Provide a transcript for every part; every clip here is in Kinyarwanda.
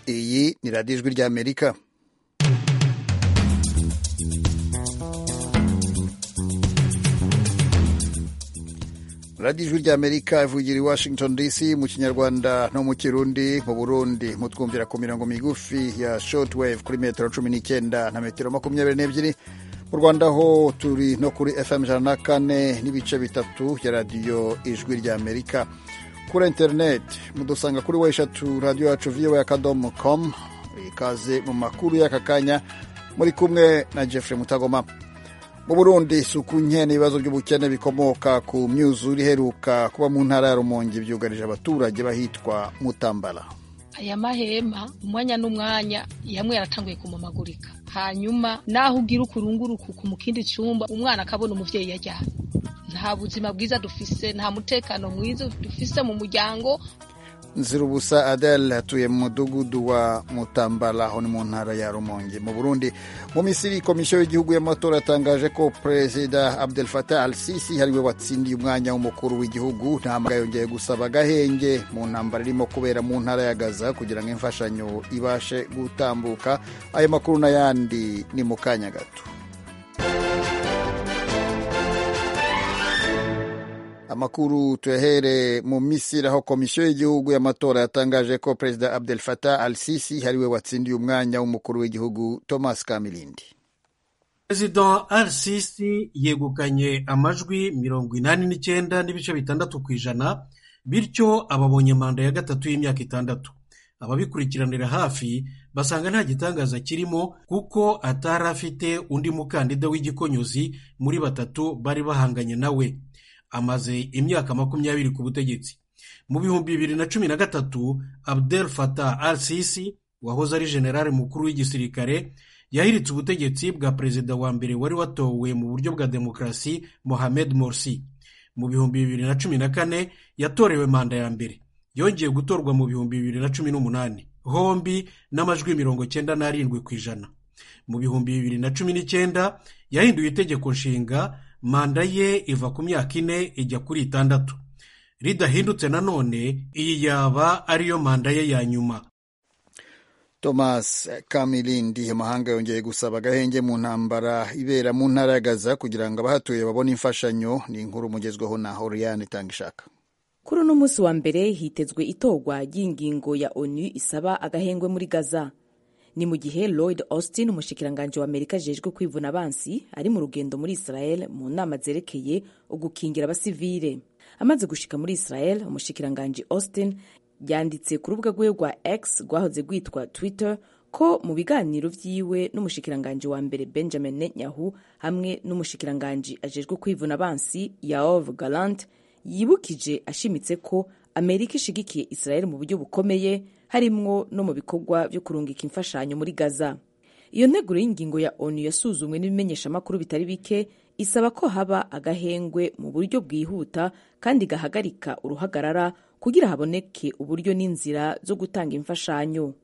ni radiyo ijwi ry'amerika radiyo ijwi ry'amerika ivugira i washington dc mu kinyarwanda no mu kirundi mu burundi mutwumvira ku mirongo migufi ya shortwave kuri metero cumi n'icyenda na metero makumyabiri n'ebyiri mu rwanda ho turi no kuri fm ijana na kane n'ibice bitatu ya radiyo ijwi ry'amerika kuri interineti mudusanga kuri we eshatu radiyo yacu viwe akadomo komu ikaze mu makuru y'aka kanya muri kumwe na jeffrey mutagoma mu burundi isuku nke n'ibibazo by'ubukene bikomoka ku myuzure iheruka kuba mu ntara ya rumonge byugarije abaturage bahitwa mutambara aya mahema umwanya n'umwanya yamwe yaratanguye kumamagurika hanyuma naho ugira ukurunguruku mu kindi cyumba umwana akabona umubyeyi yajyanye nta buzima bwiza dufise nta mutekano mwiza dufise mu muryango nzirubusa adele atuye mu mudugudu wa mutambara aho ni mu ntara ya rumonge mu burundi mu misiri komisiyo y'igihugu y'amatora yatangaje ko perezida abdel fatah al sisi ariwe watsindiye umwanya w'umukuru w'igihugu ntabwo yongeye gusaba agahenge mu ntambara irimo kubera mu ntara ya gaza kugira ngo imfashanyo ibashe gutambuka ayo makuru n'ayandi ni mu kanya gato amakuru tuyahere mu misiri aho komisiyo y'igihugu y'amatora yatangaje ko perezida abdel fatah al sisi ariwe watsindiye umwanya w'umukuru w'igihugu thomas kamilindi perezida al sisi yegukanye amajwi mirongo inani n'icyenda n'ibice bitandatu ku ijana bityo ababonye manda ya gatatu y'imyaka itandatu ababikurikiranira hafi basanga nta gitangaza kirimo kuko atari afite undi mukandida w'igikonyozi muri batatu bari bahanganye nawe amaze imyaka makumyabiri ku butegetsi mu bihumbi bibiri na cumi na gatatu abdel fatah al sisi wahoze ari generale mukuru w'igisirikare yahiritse ubutegetsi bwa perezida wa mbere wari watowe mu buryo bwa demokarasi mohamed morsi mu bihumbi bibiri na cumi na kane yatorewe manda ya mbere yongeye gutorwa mu bihumbi bibiri na cumi n'umunani hombi n'amajwi mirongo cyenda n'arindwi ku ijana mu bihumbi bibiri na cumi n'icyenda yahinduye itegeko nshinga manda ye iva ku myaka ine ijya kuri itandatu ridahindutse nanone iyi yaba ariyo manda ye ya nyuma thomas kamilindi mahanga yongeye gusaba agahenge mu ntambara ibera mu ntara ya gaza kugira ngo abahatuye babone imfashanyo ni inkuru umugezweho na horiyani itanga ishaka kuri uno munsi wa mbere hitezwe itorwa ry'ingingo ya onu isaba agahengwe muri gaza ni mu gihe lloyd austin umushikiranganji wa amerika ajejwe kwivuna abansi ari mu rugendo muri israel mu nama zerekeye ugukingira abasivile amaze gushika muri israel umushikiranganji austin yanditse ku rubuga rwe rwa x rwahoze rwitwa twitter ko mu biganiro vyiwe n'umushikiranganji wa mbere benjamin netanyahu hamwe n'umushikiranganji ajejwe kwivuna abansi yaov galant yibukije ashimitse ko amerika ishigikiye israel mu buryo bukomeye harimwo no mu bikorwa byo kurungika imfashanyo muri gaza iyo nteguro y'ingingo ya onu yasuzumwe n'ibimenyeshamakuru bitari bike isaba ko haba agahengwe mu buryo bwihuta kandi gahagarika uruhagarara kugira haboneke uburyo n'inzira zo gutanga imfashanyo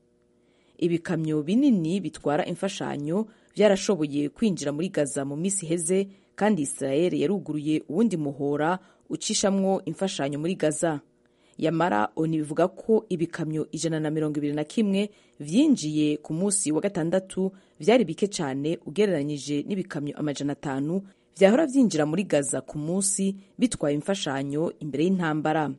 ibikamyo binini bitwara imfashanyo byarashoboye kwinjira muri gaza mu minsi iheze kandi israel yaruguruye uwundi muhora ucishamwo imfashanyo muri gaza yamara oni bivuga ko ibikamyo ijana na mirongo ibiri na kimwe vyinjiye ku munsi wa gatandatu vyari bike cyane ugereranyije n'ibikamyo amajana atanu vyahora vyinjira muri gaza ku munsi bitwaye imfashanyo imbere y'intambara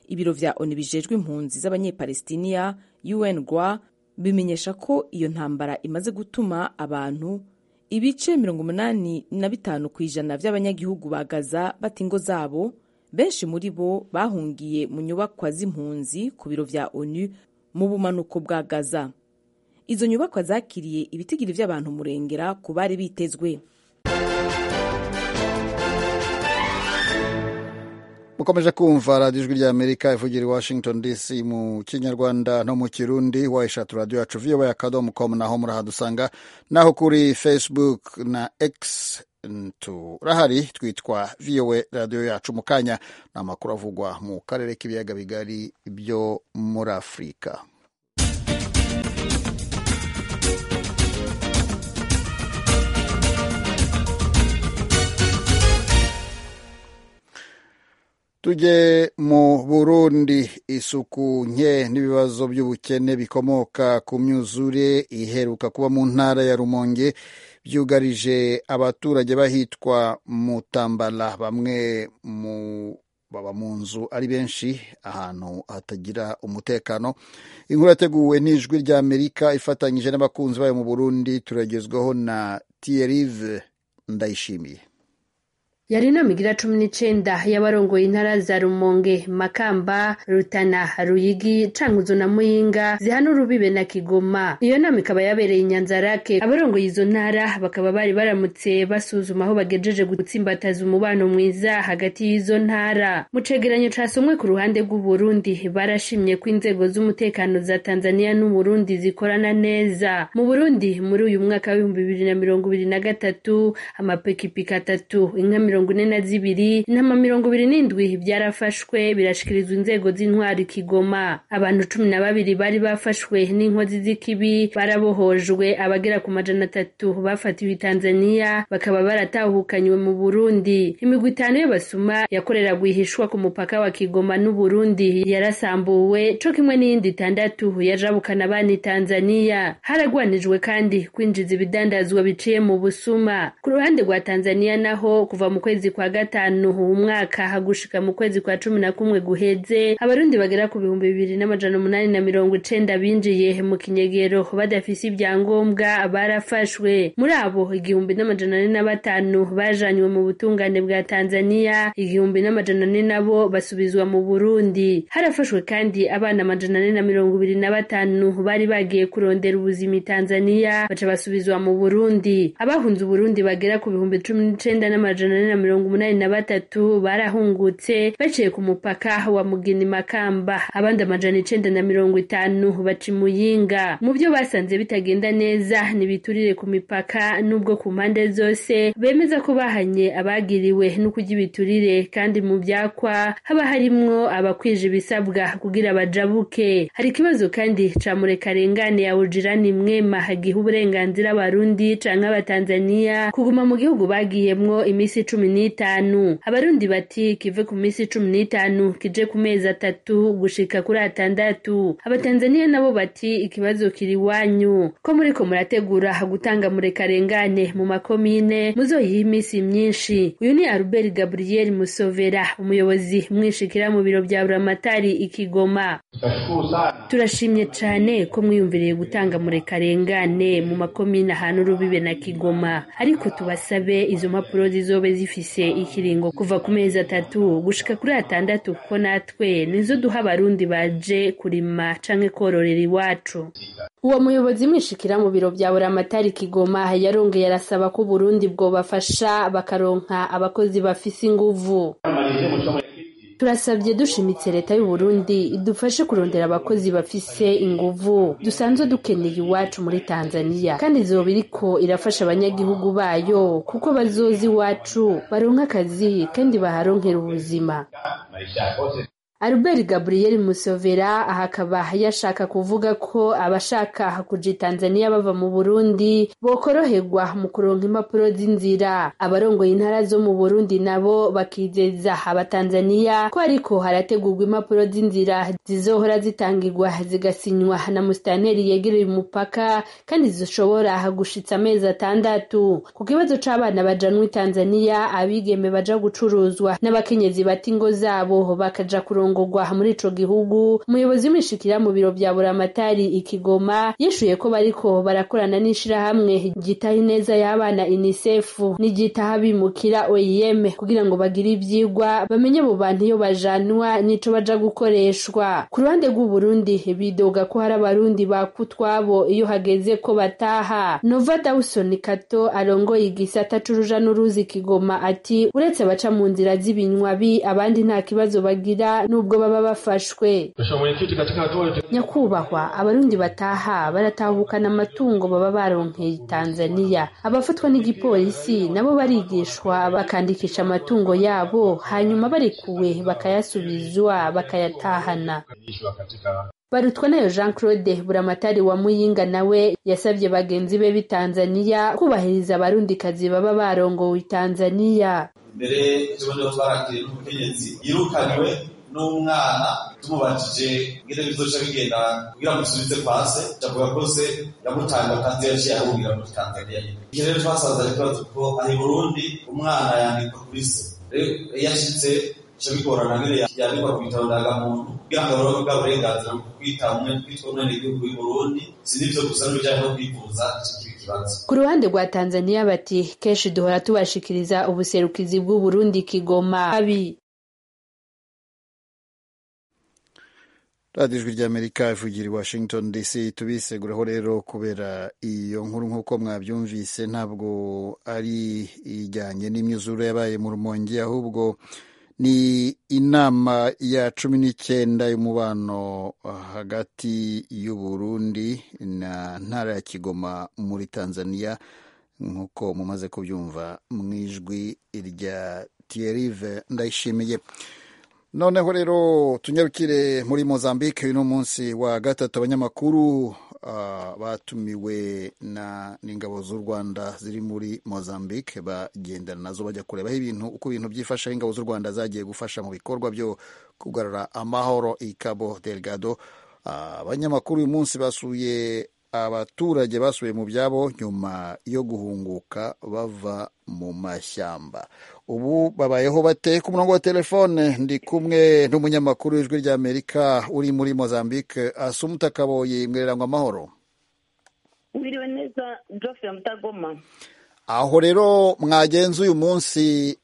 ibiro vya oni bijejwe impunzi z'abanyepalestiniya un gwa bimenyesha ko iyo ntambara imaze gutuma abantu ibice mirongo umunani na bitanu ku ijana vy'abanyagihugu ba gaza bata ingo zabo benshi muri bo bahungiye mu nyubakwa z'impunzi ku biro vya onu mu bumanuko bwa gaza izo nyubakwa zakiriye ibitigiri by'abantu murengera ku bari bitezwe mukomeje kumva radiyo ijwi ry'amerika ivugira i washington dc mu kinyarwanda no mu kirundi wa eshatu radiyo yacu voa akadomo com naho murahadusanga naho kuri facebook na x turahari twitwa vowe radiyo yacu mu kanya ni amakuru avugwa mu karere k'ibiyaga bigari byo muri afurika tujye mu burundi isuku nke n'ibibazo by'ubukene bikomoka ku myuzure iheruka kuba mu ntara ya rumonge byugarije abaturage bahitwa mutambala bamwe mu baba mu nzu ari benshi ahantu hatagira umutekano inkuru yateguwe n'ijwi rya amerika ifatanyije n'abakunzi bayo mu burundi turagezwaho na tiyerive ndayishimiye yari inama igira cumi n'icenda y'abarongoye intara za rumonge makamba rutana ruyigi cankuzo na muyinga zihana urubibe na kigoma iyo nama ikaba yabereye inyanzarake abarongoye izo ntara bakaba bari baramutse basuzuma aho bagejeje gutsimbataza umubano mwiza hagati y'izo ntara mu cegeranyo casomwe ku ruhande rw'uburundi barashimye ko inzego z'umutekano za tanzania n'uburundi zikorana neza mu burundi muri uyu mwaka w'ibihumbi bibiri na mirongo ibiri na gatatu amapikipiki atatu inka mirongo mirongo ine na zibiri intama mirongo ibiri n'indwi byarafashwe birashikirizwa inzego z'intwari kigoma abantu cumi na babiri bari bafashwe n'inkozi z'ikibi barabohojwe abagera ku majana atatu bafatiwe tanzania bakaba baratahukanywe mu burundi imigwi itanu y'abasuma yakoreraga ihishwa ku mupaka wa kigoma n'uburundi yarasambuwe co kimwe n'iyindi itandatu yajabukana abana tanzania haragwanijwe kandi kwinjiza ibidandazwa biciye mu busuma ku ruhande rwa tanzania naho kuva mu kwezi kwa gatanu umwaka hagushika mu kwezi kwa cumi na kumwe guheze abarundi bagera ku bihumbi bibiri n'amajana umunani na mirongo icenda binjiye mu kinyegero badafise ibyangombwa barafashwe muri abo igihumbi n'amajana ane na batanu bajanywe mu butungane bwa tanzania igihumbi n'amajana ane nabo basubizwa mu burundi harafashwe kandi abana amajana ane na mirongo ibiri na batanu bari bagiye kurondera ubuzima tanzania baca basubizwa mu burundi abahunze uburundi bagera ku bihumbi cumi n'icenda n'amajana ane na mirongo umunani na batatu barahungutse baciye ku mupaka wa mugini makamba abandi amajana icenda na mirongo itanu baca imuyinga mu byo basanze bitagenda neza ntibiturire ku mipaka n'ubwo ku mpande zose bemeza ko bahanye abagiriwe no kurya ibiturire kandi mu byakwa haba harimwo abakwije ibisabwa kugira bajabuke hari ikibazo kandi ca murekarengane ya ujirani mwema giha uburenganzira abarundi canke abatanzaniya kuguma mu gihugu bagiyemwo iminsi cumi n'itanu abarundi bati kive ku minsi cumi n'itanu kije ku mezi atatu gushika kuri atandatu abatanzaniya nabo bati ikibazo kiri iwanyu ko muriko murategura gutanga murekarengane mu makomine muzoyiha iminsi myinshi uyu ni albert gabriel musovera umuyobozi mwishikira mu biro bya buramatari ikigoma turashimye cane ko mwiyumviriye gutanga murekarengane mu makomine ahantu urubibe na kigoma ariko tubasabe izo mpapuro zizobe zifise ikiringo kuva ku mezi atatu gushika kuri atandatu kuko natwe nizo duha abarundi baje kurima canke kororera iwacu uwo muyobozi mwishikira mu biro bya buramatari kigoma yarongeye arasaba ko uburundi bwobafasha bakaronka abakozi bafise inguvu turasabye dushimitse leta y'uburundi idufashe kurondera abakozi bafise inguvu dusanzwe dukeneye iwacu muri tanzania kandi izoba iriko irafasha abanyagihugu bayo kuko bazozi iwacu baronka akazi kandi baharonkera ubuzima Albert Gabriel Musovera ahakaba yashaka kuvuga ko abashaka kuja Tanzania bava mu Burundi bokoroherwa mu kuronka impapuro z'inzira abarongoye intara zo mu Burundi nabo bakizeza abatanzania ko ariko harategurwa impapuro z'inzira zizohora zitangirwa zigasinywa na musitanteri yegereye umupaka kandi zishobora gushitsa amezi atandatu ku kibazo c'abana bajanwe Tanzania abigeme baja gucuruzwa n'abakenyezi bata ingo zabo bakaja kuronka kurongorwa muri ico gihugu umuyobozi w'imishikira mu biro bya buramatari ikigoma yishuye ko bariko barakorana n'ishirahamwe ryitaho ineza y'abana unicef n'iryitaho abimukira oim kugira ngo bagire ivyigwa bamenye mu bantu iyo bajanwa n'ico baja gukoreshwa ku ruhande rw'uburundi bidoga ko hari abarundi bakutwabo iyo hageze ko bataha nova dawson kato arongoye igisata c'uruja n'uruzi kigoma ati uretse abaca mu nzira z'ibinywabi abandi nta kibazo bagira nubwo baba bafashwe nyakubahwa abarundi bataha baratahukana amatungo baba baronkeye tanzania abafatwa n'igipolisi nabo barigishwa bakandikisha amatungo yabo hanyuma barekuwe bakayasubizwa bakayatahana barutwa nayo jean claude buramatari wa muyinga nawe yasabye bagenzi be b'i tanzania kubahiriza abarundikazi baba barongowe tanzania mbere tubona twaragiye n'umukenyezi yirukanywe n'umwana tumubajije ngire bizoca bigenda kugira ngo dusubize kwa se avuga ko se yamutanga tanzania yaciye ahungira muri tanzania iki rero twasanze ari ikibazo kuko ari burundi umwana yandikwa kuri se rero iyo ashitse bica bigorana nyine yandikwa ku bitaro ndangamuntu kugira ngo abarore bwa burenganzira bwo kwita umwe kwitwa umwene w'igihugu y'uburundi si n'ibyo gusa n'ibijyanye no kwivuza kiba ikibazo ku ruhande rwa tanzania bati kenshi duhora tubashikiriza ubuserukizi bw'uburundi kigoma abi radiyo ijwi ry'amerika ivugira i washington dc tubiseguraho rero kubera iyo nkuru nk'uko mwabyumvise ntabwo ari ijyanye n'imyuzure yabaye mu rumongi ahubwo ni inama ya cumi n'icyenda y'umubano hagati y'uburundi na ntara ya kigoma muri tanzania nk'uko mumaze kubyumva mu ijwi rya tiyerive ndayishimiye noneho rero tunyarukire muri mozambique uyu ni umunsi wa gatatu abanyamakuru batumiwe n'ingabo z'u rwanda ziri muri mozambique bagendana nazo bajya kurebaho ibintu uko ibintu byifashe ingabo z'u rwanda zagiye gufasha mu bikorwa byo kugarura amahoro i cabo delgado abanyamakuru uyu munsi basuye abaturage basuye mu byabo nyuma yo guhunguka bava mu mashyamba ubu babayeho bate ku murongo wa telefone ndi kumwe n'umunyamakuru w'ijwi ry'amerika uri muri mozambique asumuta kaboyi mwererangwa amahoro wiriwe neza jofre mutagoma aho rero mwagenze uyu munsi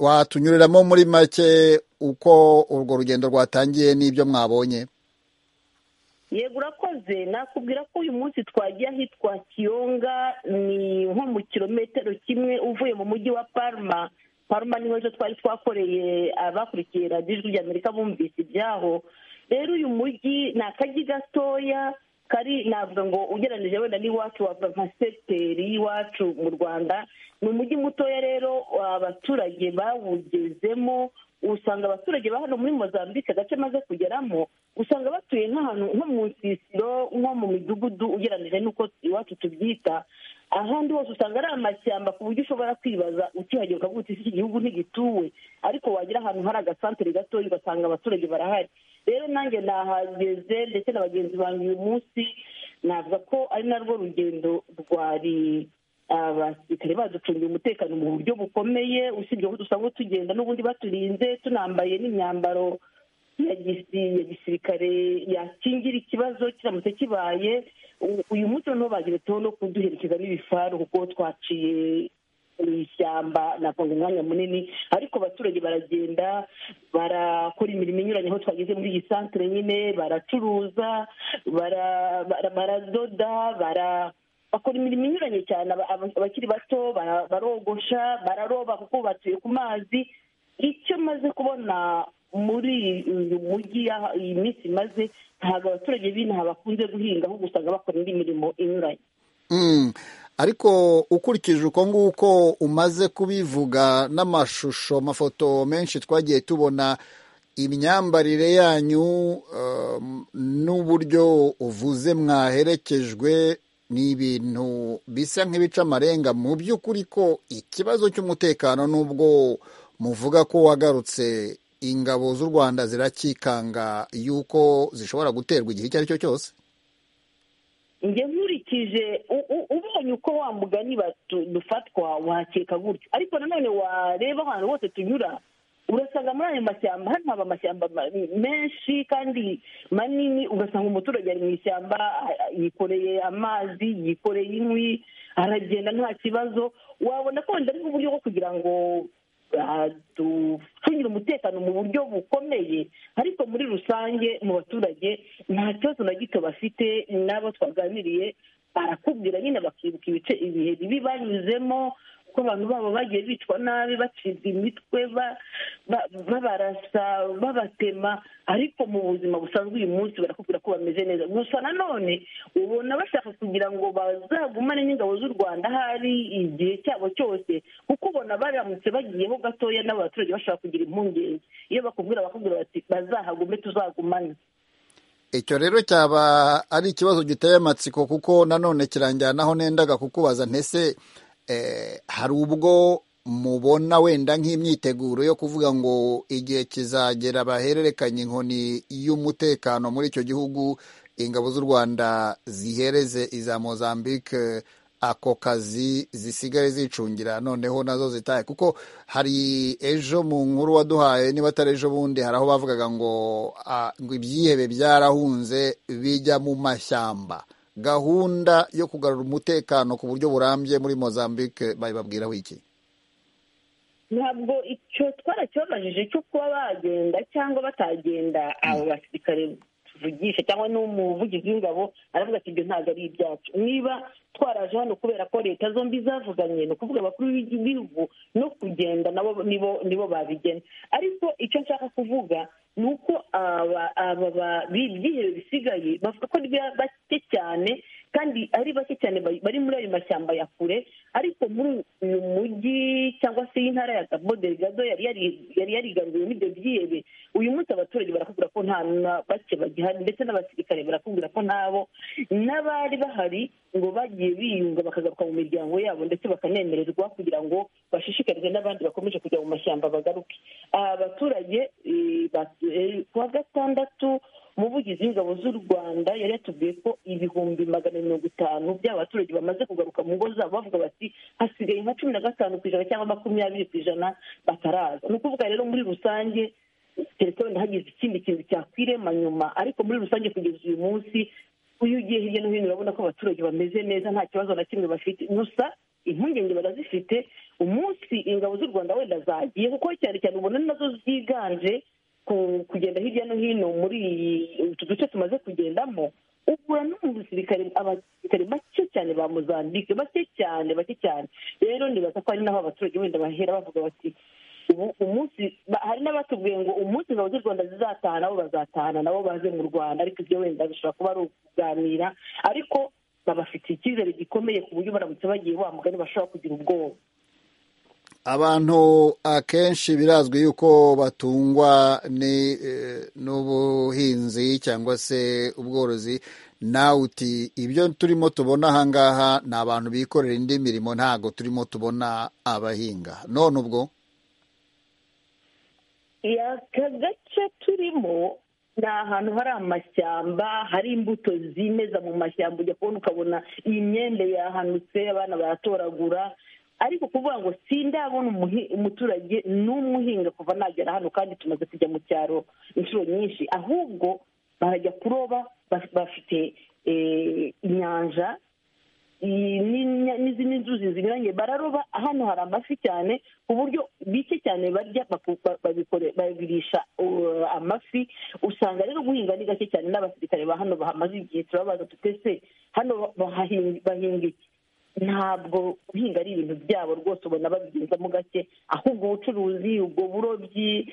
watunyuriramo muri make uko urwo rugendo rwatangiye n'ibyo mwabonye yego urakoze nakubwira ko uyu munsi twagiye ahitwa kiyonga ni nko mu kilometero kimwe uvuye mu mujyi wa parma parma niho ejo twari twakoreye abakurikiye radiyo ijwi ry'amerika bumvise ibyaho rero uyu mujyi ni akajyi gatoya kari navuga ngo ugereranije wenda n'iwacu wava nka sekiteri y'iwacu mu rwanda ni umujyi mutoya rero abaturage bawugezemo usanga abaturage ba hano muri mozambique agace maze kugeramo usanga batuye nk'ahantu nko mu nsisiro nko mu midugudu ugereranyije n'uko iwacu tubyita ahandi hose usanga ari amashyamba ku buryo ushobora kwibaza ukihagera ukavuga uti iki gihugu ntigituwe ariko wagira ahantu hari agasantere gatoya ugasanga abaturage barahari rero nanjye nahageze ndetse na bagenzi banjye uyu munsi navuga ko ari narwo rugendo rwari abasirikare baducungiye umutekano mu buryo bukomeye usibye ko dusanzwe tugenda n'ubundi baturinze tunambaye n'imyambaro ya gisirikare yakingira ikibazo kiramutse kibaye uyu munsi noneho bageretseho no kuduherekeza n'ibifaru kuko twaciye mu ishyamba nakunga umwanya munini ariko abaturage baragenda barakora imirimo inyuranye aho twageze muri iyi santere nyine baracuruza baradoda bara bakora imirimo inyuranye cyane abakiri bato barogosha bararoba kuko batuye ku mazi icyo maze kubona muri uyu mujyi iyi minsi maze ntabwo abaturage b'inaha bakunze guhinga ahubwo usanga bakora indi mirimo inyuranye ariko ukurikije uko nguko umaze kubivuga n'amashusho amafoto menshi twagiye tubona imyambarire yanyu n'uburyo uvuze mwaherekejwe ni ibintu bisa nk'ibica amarenga mu by'ukuri ko ikibazo cy'umutekano n'ubwo muvuga ko wagarutse ingabo z'u rwanda zirakikanga y'uko zishobora guterwa igihe icyo ari cyo cyose njye nkurikije ubonye uko wa mugani dufatwa wakeka gutyo ariko nanone wareba ahantu hose tunyura urasanga muri ayo mashyamba hano haba amashyamba menshi kandi manini ugasanga umuturage ari mu ishyamba yikoreye amazi yikoreye inkwi aragenda nta kibazo wabona ko wenda ari nk'uburyo bwo kugira ngo ducungire umutekano mu buryo bukomeye ariko muri rusange mu baturage nta kibazo na gito bafite n'abo twaganiriye barakubwira nyine bakibuka ibice ibihe bibi banyuzemo ko abantu babo bagiye bicwa nabi bacibwa imitwe babarasa babatema ariko mu buzima busanzwe uyu munsi barakubwira ko bameze neza gusa nanone ubona bashaka kugira ngo bazagumane n'ingabo z'u rwanda ahari igihe cyabo cyose kuko ubona baramutse bagiyeho gatoya n'abaturage bashaka kugira impungenge iyo bakubwira bakubwira bati bazahagume tuzagumane icyo rero cyaba ari ikibazo giteye amatsiko kuko nanone kiranjyanaho n'endaga kukubaza ntese hari ubwo mubona wenda nk'imyiteguro yo kuvuga ngo igihe kizagera bahererekanye inkoni y'umutekano muri icyo gihugu ingabo z'u rwanda zihereze iza mozambique ako kazi zisigaye zicungira noneho nazo zitaye kuko hari ejo mu nkuru waduhaye niba atari ejo bundi hari aho bavugaga ngo ngo ibyihebe byarahunze bijya mu mashyamba gahunda yo kugarura umutekano ku buryo burambye muri mozambique babibabwiraho iki ntabwo icyo twaracyabajije cyo kuba bagenda cyangwa batagenda abo basirikare tuvugisha cyangwa n'umuvugizi w'ingabo aravuga ati ibyo ntabwo ari ibyacu niba twaraje hano kubera ko leta zombi zavuganye ni ukuvuga abakuru b'igihugu no kugenda nabo nibo nibo babigena ariko icyo nshaka kuvuga ni uko aba byihebe bisigaye bavuga ko bake cyane kandi ari bake cyane bari muri ayo mashyamba ya kure ariko muri uyu mujyi cyangwa se intara ya gabo delegado yari yarigaruriwe n'ibyo byihebe uyu munsi abaturage barakubwira ko nta na bake bagihari ndetse n'abasirikare barakubwira ko nabo n'abari bahari ngo bagiye biyunga bakagaruka mu miryango yabo ndetse bakanemererwa kugira ngo bashishikarizwe n'abandi bakomeje kujya mu mashyamba bagaruke abaturage ku wa gatandatu umuvugizi w'ingabo z'u rwanda yari yatubwiye ko ibihumbi magana mirongo itanu by'abaturage bamaze kugaruka mu ngo zabo bavuga bati hasigaye nka cumi na gatanu ku ijana cyangwa makumyabiri ku ijana bataraza ni ukuvuga rero muri rusange keretse wenda hagize ikindi kintu cyakwirema nyuma ariko muri rusange kugeza uyu munsi uyu ugiye hirya no hino urabona ko abaturage bameze neza nta kibazo na kimwe bafite gusa impungenge barazifite umunsi ingabo z'u rwanda wenda zagiye kuko cyane cyane ubona nazo ziganje kugenda hirya no hino muri utu duce tumaze kugendamo ugura no mu basirikare abasirikare bake cyane ba mozambique bake cyane bake cyane rero nibaza ko hari n'aho abaturage wenda bahera bavuga bati ubu umunsi hari n'abatubwiye ngo umunsi ingabo z'u rwanda zizataha nabo bazatahana nabo baze mu rwanda ariko ibyo wenda bishobora kuba ari ukuganira ariko babafitiye icyizere gikomeye ku buryo baramutse bagiye wa mugani bashobora kugira ubwoba abantu akenshi birazwi yuko batungwa n'ubuhinzi cyangwa se ubworozi nawe uti ibyo turimo tubona ahangaha ni abantu bikorera indi mirimo ntabwo turimo tubona abahinga none ubwo aka gace turimo ni ahantu hari amashyamba hari imbuto zimeza mu mashyamba ujya kubona ukabona iyi myenda yahanutse abana baratoragura ariko kuvuga ngo sindabona umuturage n'umuhinga kuva nagera hano kandi tumaze kujya mu cyaro inshuro nyinshi ahubwo barajya kuroba bafite inyanja n'izindi nzuzi zinyuranye bararoba hano hari amafi cyane ku buryo bike cyane barya babirisha amafi usanga rero guhinga ni gake cyane n'abasirikare ba hano bahamaze igihe turababaza tutese hano bahinga iki ntabwo guhinga ari ibintu byabo rwose ubona babigezamo gake ahubwo ubucuruzi ubwo burobyi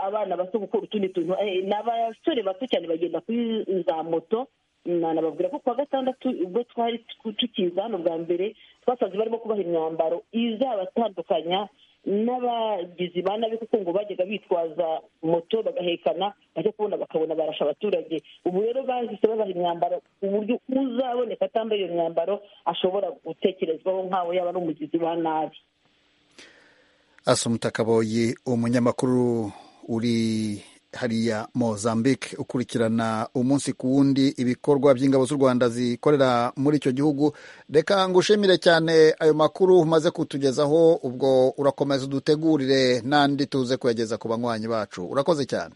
abana bato gukora utundi tuntu ni abasore bato cyane bagenda kuri za moto nanababwira ko kuwa gatandatu ubwo twari tukiza hano bwa mbere twasanze barimo kubaha imyambaro izabatandukanya n'abagizi ba nabi kuko ngo bajyaga bitwaza moto bagahekana bajya kubona bakabona barasha abaturage ubu rero bahise babaha imyambaro ku buryo uzaboneka atambaye iyo myambaro ashobora gutekerezwaho nk'aho yaba ari umugizi wa nabi asumuta kaboyi umunyamakuru uri hariya mozambique ukurikirana umunsi ku wundi ibikorwa by'ingabo z'u rwanda zikorera muri icyo gihugu reka ngushimire cyane ayo makuru umaze kutugezaho ubwo urakomeza udutegurire n'andi tuze kuyageza ku banywanyi bacu urakoze cyane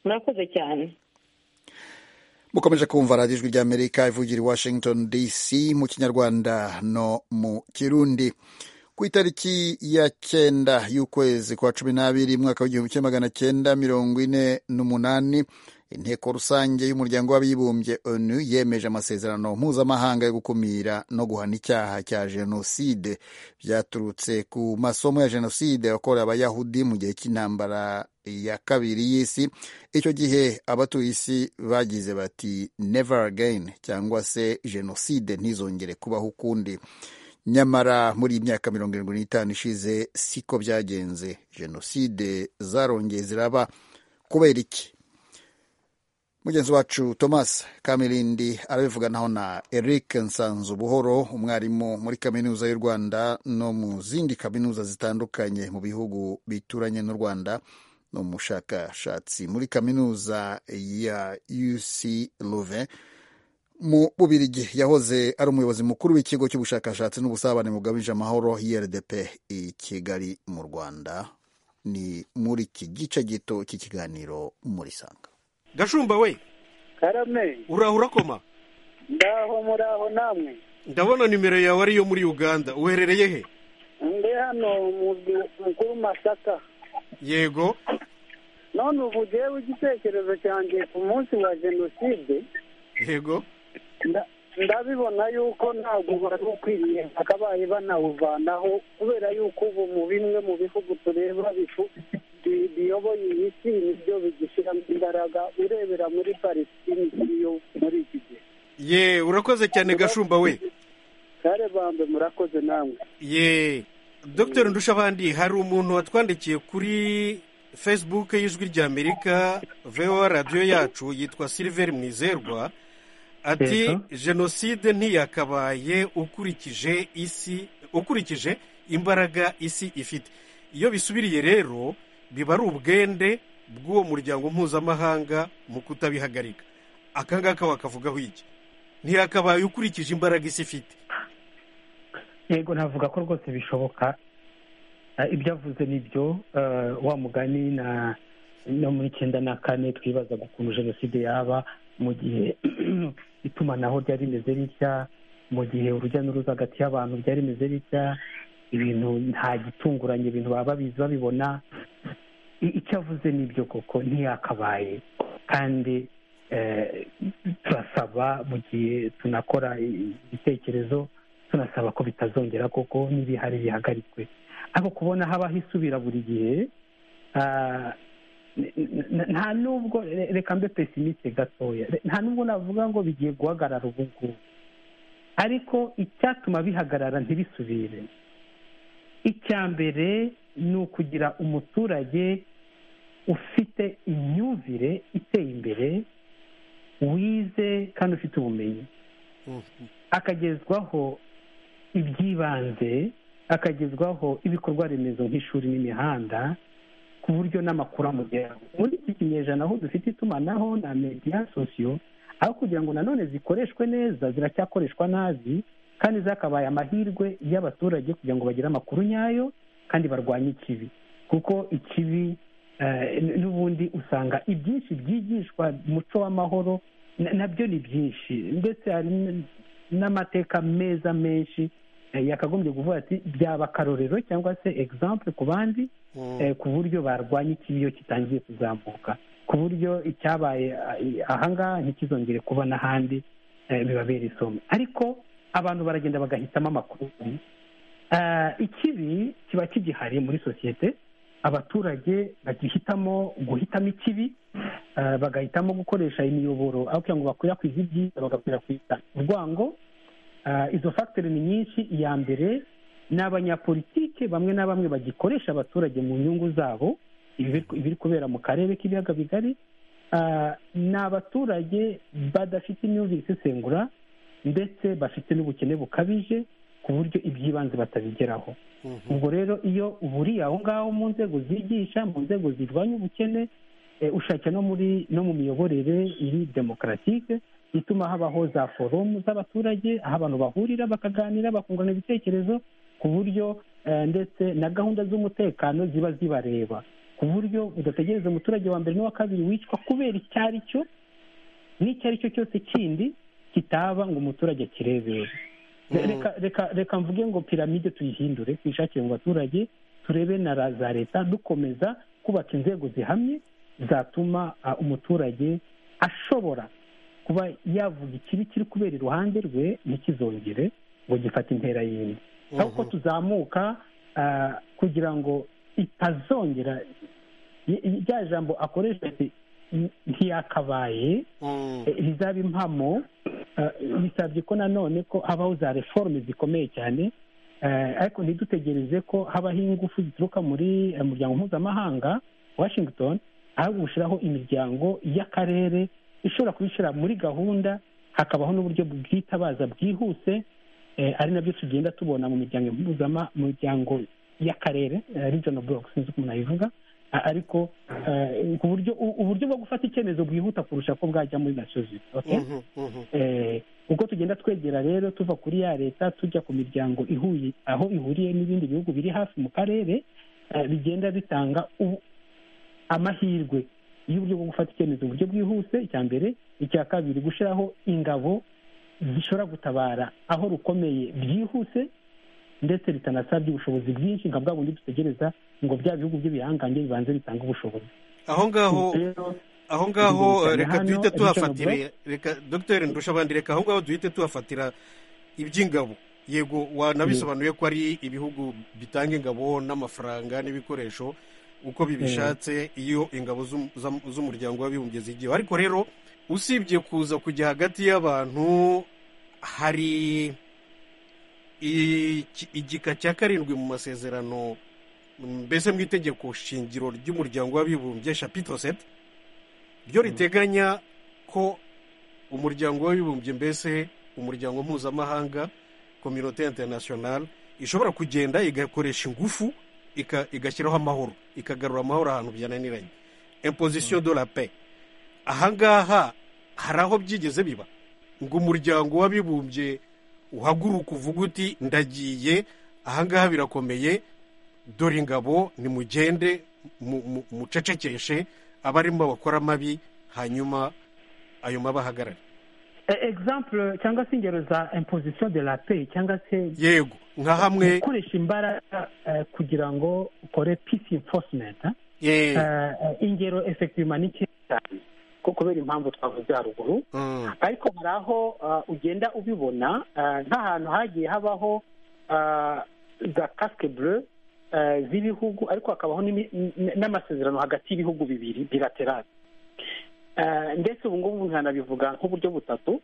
murakoze cyane mukomeje kumva radiyo ijwi ry'amerika ivugira i washington dc mu kinyarwanda no mu kirundi ku itariki ya cyenda y'ukwezi kwa cumi n'abiri mwaka w'igihumbi kimwe magana cyenda mirongo ine n'umunani inteko rusange y'umuryango w'abibumbye onu yemeje amasezerano mpuzamahanga yo gukumira no guhana icyaha cya jenoside byaturutse ku masomo ya jenoside yakorewe abayahudi mu gihe cy'intambara ya kabiri y'isi icyo gihe abatuye isi bagize bati never again cyangwa se jenoside ntizongere kubaho ukundi nyamara muri iyi myaka mirongo irindwi n'itanu ishize siko byagenze jenoside zarongeye ziraba kubera iki mu mugenzi wacu thomas kamirindi arabivuganaho na eric nsanzu buhoro umwarimu muri kaminuza y'u rwanda no mu zindi kaminuza zitandukanye mu bihugu bituranye n'u rwanda ni umushakashatsi muri kaminuza ya uc louvain mu bubirigi yahoze ari umuyobozi mukuru w'ikigo cy'ubushakashatsi n'ubusabane bugabije amahoro rdp i kigali mu rwanda ni muri iki gice gito cy'ikiganiro murisanga gashumba we karame uraho urakoma ndaho muraho namwe ndabona nimero yawe ariyo muri uganda uherereye he ndi hano muzwi mukuru masaka yego none ubu ngewe igitekerezo cyanjye ku munsi wa jenoside yego nda- ndabibona yuko ntabwo bari ukwiriye bakabaye banawuvanaho kubera yuko ubu mu bimwe mu bihugu tureba bifu- bi- biyoboye iyi si nibyo bigishyiramo imbaraga urebera muri palestine ikiriyo muri iki gihe ye urakoze cyane gashumba we kare bambe murakoze namwe ye dr ndushabandi hari umuntu watwandikiye kuri facebook y'ijwi ry'amerika voa radiyo yacu yitwa silver mwizerwa ati Yego. jenoside ntiyakabaye ukurikije isi ukurikije imbaraga isi ifite iyo bisubiriye rero biba ari ubwende bw'uwo muryango mpuzamahanga mu kutabihagarika aka ngaka wakavugaho iki ntiyakabaye ukurikije imbaraga isi ifite yego navuga ko rwose bishoboka Eh, ibyo avuze ni byo eh, wa mugani na no muri icyenda na kane twibazaga ukuntu jenoside yaba mu gihe itumanaho ryari rimeze ritya mu gihe urujya n'uruza hagati y'abantu byari rimeze ritya ibintu nta gitunguranye ibintu baba babizi babibona I- icyo avuze ni byo koko ntiyakabaye kandi eh, turasaba mu gihe tunakora ibitekerezo tunasaba ko bitazongera koko n'ibihari bihagarikwe ariko kubona habaho isubira buri gihe ah, n- n- nta nubwo re- reka mbe pesimiste gatoya Re- nta nubwo navuga ngo bigiye guhagarara ubu ngubu ariko icyatuma bihagarara ntibisubire icya mbere ni ukugira umuturage ufite imyumvire iteye imbere wize kandi ufite ubumenyi akagezwaho iby'ibanze akagezwaho ibikorwa remezo nk'ishuri n'imihanda ku buryo n'amakuru amugeraho muri iki kinyejana aho dufite itumanaho na mediya sosiyo aho kugira ngo nanone zikoreshwe neza ziracyakoreshwa nabi kandi zakabaye amahirwe y'abaturage kugira ngo bagire amakuru nyayo kandi barwanye ikibi kuko ikibi eh, n- n'ubundi usanga ibyinshi byigishwa umuco w'amahoro na- nabyo ni byinshi ndetse hari n- n'amateka meza menshi eh, yakagombye kuvuga ati byaba akarorero cyangwa se exemple ku bandi eh, ku buryo barwanya ikibi iyo kitangiye kuzamuka ku buryo icyabaye ah, ahangaha ntikizongere kuba n'ahandi eh, bibabera isomo ariko abantu baragenda bagahitamo amakuru Ah, ikibi kiba kigihari muri sosiyete abaturage bagihitamo guhitamo ikibi ah, bagahitamo gukoresha imiyoboro aho kugira ngo bakwirakwize ibyiza bagakwirakwiza urwango Ah, izo fagitire ni nyinshi iya mbere ni abanyapolitike bamwe na bamwe bagikoresha abaturage mu nyungu zabo ibiri ibiri kubera mu karere k'ibiyaga bigari Ah, ni abaturage badafite imyumvire isesengura ndetse bafite n'ubukene bukabije ku buryo iby'ibanze batabigeraho ubwo rero iyo uburiye aho ngaho mu nzego zigisha mu nzego zirwanya ubukene eh, ushakira no muri no mu miyoborere iri demokaratike ituma habaho za forumu z'abaturage aho abantu bahurira bakaganira bakungurana ibitekerezo ku buryo eh, ndetse na gahunda z'umutekano ziba zibareba ku buryo udategereza umuturage wa mbere n'uwa kabiri wicwa kubera icyo ari cyo n'icyo ari cyo cyose kindi kitaba ngo umuturage akirebere Re- Mm. reka reka reka mvuge ngo piramide tuyihindure tuyishakire mu baturage turebe na ra- za leta dukomeza kubaka inzego zihamye zatuma ah, umuturage ashobora kuba yavuga ikibi kiri kubera iruhande rwe ntikizongere ngo gifate intera yindi ahubwo tuzamuka ah, kugira ngo itazongera i- i- rya jambo akoresha ati, "N- ntiyakabaye eh, rizaba impamo eh, bisabye ko nanone ko habaho za reforme zikomeye cyane eh, ariko ntidutegereze ko habaho ingufu zituruka muri eh, muryango mpuzamahanga washington ahubwo gushyiraho imiryango y'akarere ishobora kubishyira muri gahunda hakabaho n'uburyo bwitabaza bwihuse ari nabyo tugenda tubona mu miryango mpuzama mu miryango y'akarere regional block sinzi uko umuntu ayivuga ariko ku buryo uburyo bwo gufata icyemezo bwihuta kurusha ko bwajya muri nasozi uko tugenda twegera rero tuva kuri ya leta tujya ku miryango ihuye aho ihuriye n'ibindi bihugu biri hafi mu karere bigenda bitanga amahirwe y'uburyo bwo gufata icyemezo mu buryo bwihuse icya mbere icya kabiri gushyiraho ingabo zishobora gutabara aho rukomeye byihuse ndetse bitanasabye ubushobozi bwinshi nka bwa bundi dutegereza ngo bya bihugu by'ibihangange bibanze bitange ubushobozi aho ngaho aho ngaho reka duhite tuhafatire reka dogiteri ndushabandi reka aho ngaho duhite tuhafatira iby'ingabo yego wanabisobanuye ko ari ibihugu bitanga ingabo n'amafaranga n'ibikoresho uko bibishatse iyo ingabo z'umuryango w'abibumbye zigiyeho ariko rero usibye kuza kujya hagati y'abantu hari igika cya karindwi mu masezerano mbese mu itegeko shingiro ry'umuryango w'abibumbye shapito seti ryo riteganya ko umuryango w'abibumbye mbese umuryango mpuzamahanga kominote interinasiyonari ishobora kugenda igakoresha ingufu igashyiraho amahoro ikagarura amahoro ahantu byananiranye impozisiyo do la pe ahangaha hari aho byigeze biba ngo umuryango w'abibumbye uhaguruka uvuga uti ndagiye ahangaha birakomeye dore ingabo nimugende mucecekeshe abarimo bakora amabi hanyuma ayo mabahagarare egisampure cyangwa se ingero za impozisiyo de la pe cyangwa se yego nka hamwe gukoresha imbaraga kugira ngo ukore pisi enforcement ingero efekitivu ni cyane ko kubera impamvu twavuze haruguru ariko hari aho ugenda ubibona nk'ahantu hagiye habaho za kasike bure z'ibihugu ariko hakabaho n'amasezerano hagati y'ibihugu bibiri bilaterali ndetse ubu ngubu nkanabivuga nk'uburyo butatu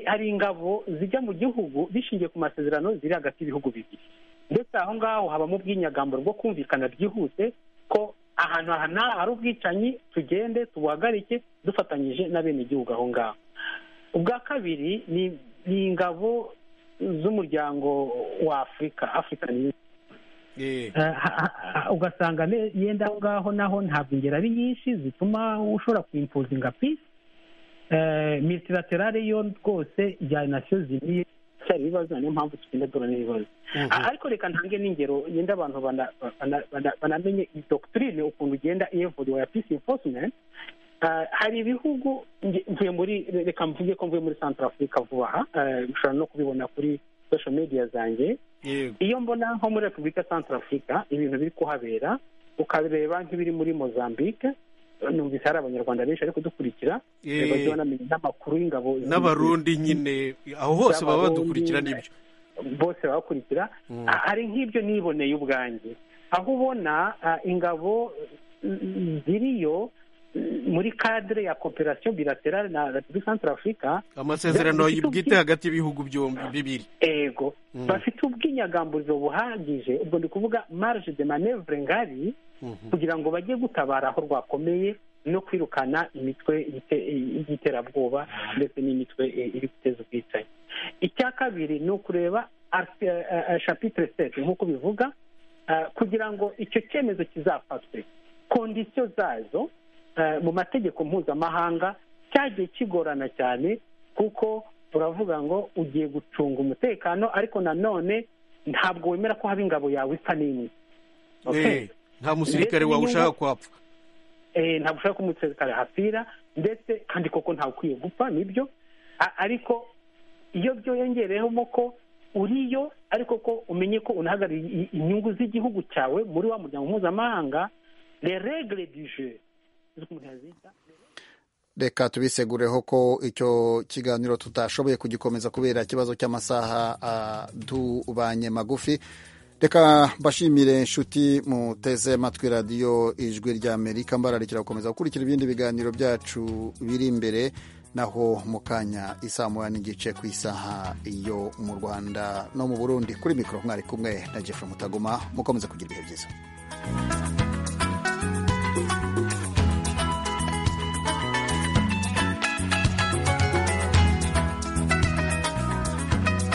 hari ingabo zijya mu gihugu bishingiye ku masezerano ziri hagati y'ibihugu bibiri ndetse aho ngaho habamo ubwinyagamburo bwo kumvikana byihuse ko ahantu aha n'aha hari ubwicanyi tugende tubuhagarike dufatanyije n'abenegihugu aho ngaho ubwa kabiri ni ingabo z'umuryango wa afurika afurika ugasanga yenda aho ngaho naho ntabwo ingero ari nyinshi zituma ushobora kwimpuzinga pisi militilaterale yo rwose ijyana nasiyo zimwe cyari ibibazo niyo mpamvu tugenda duhura n'ibibazo ariko reka ntange n'ingero yenda abantu banamenye iyi dogitirine ukuntu ugenda iyevuriwe ya pisi enforcement hari ibihugu mvuye muri reka mvuge ko mvuye muri santara afurika vuba aha ushobora no kubibona kuri sosho mediya zanjye iyo mbona nko muri repubulika santara afurika ibintu biri kuhabera ukabireba nk'ibiri muri mozambique numvise hari abanyarwanda benshi bari kudukurikira bajya banamenya n'amakuru y'ingabo n'abarundi nyine aho hose baba badukurikira n'ibyo bose babakurikira hari nk'ibyo niboneye ubwanjye aho ubona ingabo ziriyo muri kadire ya kooperasiyo bilaterale na repubulika santara afurika amasezerano bwite hagati y'ibihugu byombi bibiri yego bafite ubwinyagamburizo buhagije ubwo ndi kuvuga marge de manevure ngari kugira ngo bajye gutabara aho rwakomeye no kwirukana imitwe y'iterabwoba ndetse n'imitwe iri guteza ubwicanyi icya kabiri ni ukureba shapitire seti nk'uko bivuga kugira ngo icyo cyemezo kizafatwe kondisiyo zazo mu mategeko mpuzamahanga cyagiye kigorana cyane kuko turavuga ngo ugiye gucunga umutekano ariko nanone ntabwo wemera ko haba ingabo yawe isa n'imwe nta musirikare wawe ushaka kwapfa ntabwo ushaka ko umusirikare hapfira ndetse kandi koko ntawe ukwiye gupfa nibyo ariko iyo byiyongereyemo ko uriyo ariko ko umenye ko unahagarariye inyungu z'igihugu cyawe muri wa muryango mpuzamahanga regire du je reka tubisegureho ko icyo kiganiro tutashoboye kugikomeza kubera ikibazo cy'amasaha tubanye magufi reka mbashimire inshuti muteze amatwi radiyo ijwi ry'amerika mbararikira gukomeza gukurikira ibindi biganiro byacu biri imbere naho mu kanya isaa moya n'igice ku isaha yo mu rwanda no mu burundi kuri mikoro mwari kumwe na jeff mutaguma mukomeze kugira ibihe byiza